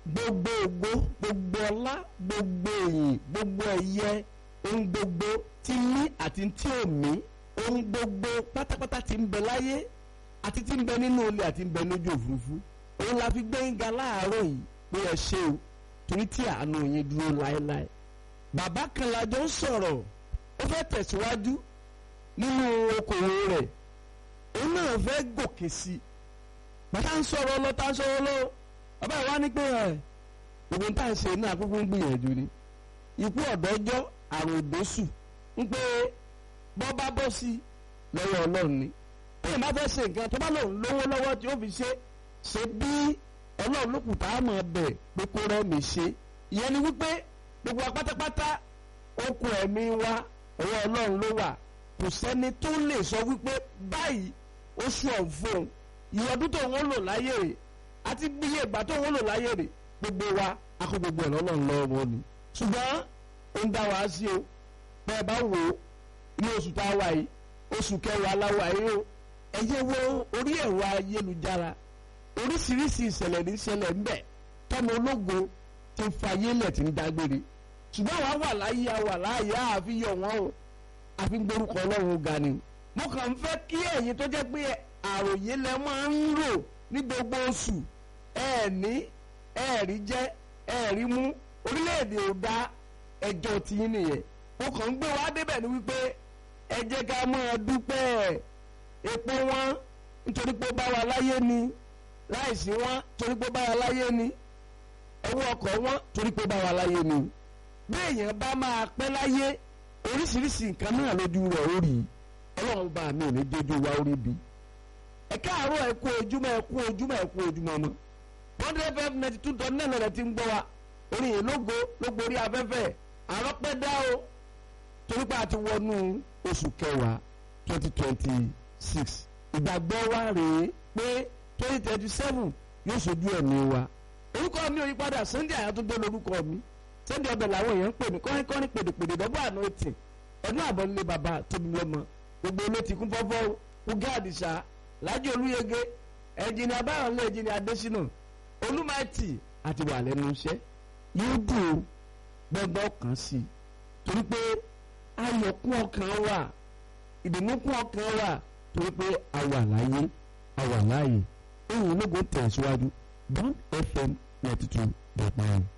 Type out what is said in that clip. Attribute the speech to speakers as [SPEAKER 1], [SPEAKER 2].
[SPEAKER 1] gbogbo ògo gbogbo ọlá gbogbo èyìn gbogbo ẹ̀yẹ ohun gbogbo tí mí àti tí ò mí ohun gbogbo pátápátá tí ń bẹ láyé àti tí ń bẹ nínú ilé àti ń bẹ lójú òfurufú òun la fi gbé ń ga láàárọ̀ yìí pé ẹ ṣe o torí tí àánú yín dúró láéláé bàbá kan la jọ ń sọ̀rọ̀ ó fẹ́ tẹ̀síwájú nínú okòwò rẹ̀ òun náà fẹ́ gòkè sí i bàtà ń sọ̀rọ̀ lọ tá ń sọ̀rọ̀ lọ bàbá ìwá ní pé ẹ̀ ògùn tá à ń ṣe náà kúkú ń gbìyànjú ni ikú ọ̀dọ́jọ́ àrùn òdòṣù ń pé bọ́ bá bọ́ sí lọ́wọ́ ọlọ́run ni bí ìbá fẹ́ ṣe nǹkan tó bá lòun lówó lọ́wọ́ tí ó fi ṣe ṣe bí ọlọ́run ló kù tá a mọ̀ bẹ̀ pé kó rẹ́ mi ṣe ìyẹn ni wípé gbogbo wa pátápátá okùn ẹ̀mí wa ọwọ́ ọlọ́run ló wà kò sẹ́ni tó lè sọ wípé báyìí ó ṣù ọ̀ fún un ìyẹn ọdún tó ń lò láyé rè àti bíyè ìgbà tó ń lò láyé rè gbogbo wa akó gbogbo ẹ̀ lọ́lọ́run lọ́wọ́ ni ṣùgbọ́n ó ń dá wa sí o bẹ́ẹ̀ bá wò ó ní oṣù tá a wà yìí oṣù kẹwàá láwà yìí o ẹ yẹ wo orí ẹ̀rọ ayélujára oríṣiríṣi ìṣẹ̀lẹ̀ ní ìṣẹ̀lẹ̀ ń bẹ tọ́mọ ológo ti fàyè lẹ̀ tí ń dágbére ṣùgbọ́n àwa wà láyé àwà láàyè àfi yọ̀ wọ́n o àfi ń gbórúkọ ọlọ́run ga ni mo kàn ń fẹ́ kí ẹ̀yin tó jẹ́ pé àròyé lẹ máa ń rò ní gbogbo oṣù ẹ̀ẹ̀ní ẹ̀ẹ̀rí jẹ́ ẹ̀ẹ̀rí mú orílẹ̀-èdè ò dá ẹjọ́ tiyín nìyẹn mo kàn ń gbé wá débẹ̀ ni wípé ẹ jẹ́ ká máa dúpẹ́ epo wọn nítorí pé ó bá wa láyé ni láìsí wọn torí pé ó bá wa láyé ni owó ọkọ̀ wọn torí pé ó bá wa láyé ni bí èèyàn bá máa pẹ́ láyé oríṣiríṣi nǹkan náà lójú rẹ̀ ó rí ọlọ́run bá mi ò ní jójú wa ó rí bi ẹ káàárọ̀ ẹ kú ojúmọ́ ẹ kú ojúmọ́ ẹ kú ojúmọ́ mọ́ bọ́ndé fm ninety two dot nine lọ́dẹ ti ń gbọ́ wa orin yìí lógo lógo orí afẹ́fẹ́ àrọ́pẹ́ dá o torí pé a ti wọnú oṣù kẹwàá twenty twenty six ìgbàgbọ́ wa rèé pé twenty twenty seven yóò ṣojú ẹ̀mí wa orúkọ mi ò yí padà Sunday Àyàtúndé lórúkọ mi Sunday ọbẹ̀ làwọn èèyàn ń pè mí kọ́rin kọ́rin pèdèpèdè dọ́gbọ́ àná ètì ọdún àbọ̀ nílé bàbá tóbi lọ́mọ gbogbo olóò ti kún fọ́fọ́ ugá àdìsá lájọ olúyege ẹ̀jìnì abáyọ̀lẹ̀ ẹ̀jìnì adésínà olúmọ̀ẹ́tì àti wà lẹ́nu iṣẹ́ yóò dùn ó gbọ́gbọ́ kan sí i torí pé ayọ̀ kún ọkàn wà ìdùnnú kún ọkàn wà torí pé a wà láyé a wà láàyè ohun ológun tẹ̀síwájú Bond FM ninety two dot nine.